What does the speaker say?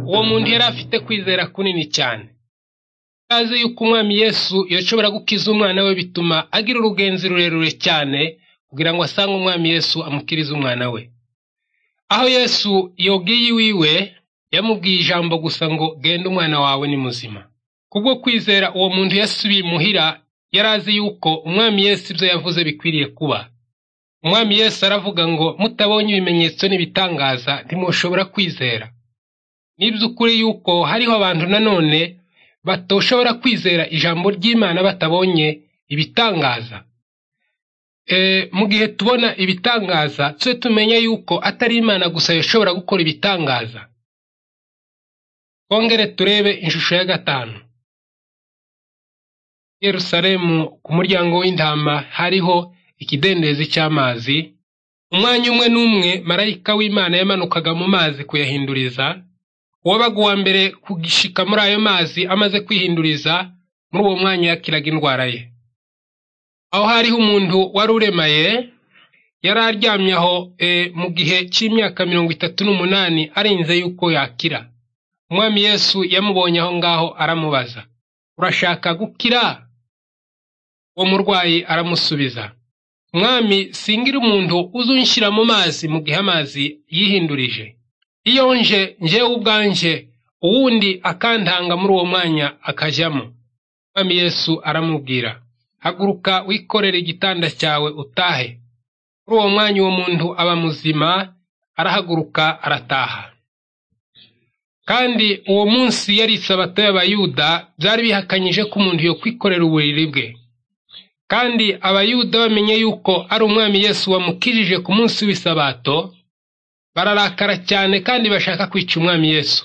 uwo muntu yari afite kwizera kunini cyane. Azi yuko umwami Yesu yashobora gukiza umwana we bituma agira urugenzi rurerure cyane kugira ngo asange umwami Yesu amukirize umwana we. Aho Yesu yogiye iwiwe yamubwiye ijambo gusa ngo genda umwana wawe ni muzima. Kubwo kwizera uwo muntu yasubiye imuhira yari azi yuko umwami Yesu ibyo yavuze bikwiriye kuba. Umwami Yesu aravuga ngo mutabonye ibimenyetso n'ibitangaza ntimushobora kwizera. Ni iby'ukuri yuko hariho abantu nanone batoshobora kwizera ijambo ry'Imana batabonye ibitangaza. E, mu gihe tubona ibitangaza tujye tumenya yuko atari Imana gusa yashobora gukora ibitangaza. Twongere turebe ishusho ya gatanu. Yerusalemu ku muryango w'intama hariho ikidendezi cy'amazi, umwanya umwe n'umwe marayika w'Imana yamanukaga mu mazi kuyahinduriza, uwabaga uwa mbere kugishika muri ayo mazi amaze kwihinduriza, muri uwo mwanya yakiraga indwara ye. Aho hariho umuntu wari uremaye, yari aryamye aho e, mu gihe cy'imyaka mirongo itatu n'umunani arinze yuko yakira. Umwami Yesu yamubonye aho ngaho aramubaza, urashaka gukira? Uwo murwayi aramusubiza, mwami singira umuntu uzunshyira mu mazi mu gihe amazi yihindurije iyo nje njyewe ubwanjye uwundi akantanga muri uwo mwanya akajyamo mwami yesu aramubwira haguruka wikorere igitanda cyawe utahe muri uwo mwanya uwo muntu aba muzima arahaguruka arataha kandi uwo munsi yari isabato y'abayuda byari bihakanyije ko umuntu yo kwikorera uburiri bwe kandi abayuda bamenye yuko ari umwami Yesu wamukijije ku munsi w'isabato bararakara cyane kandi bashaka kwica umwami Yesu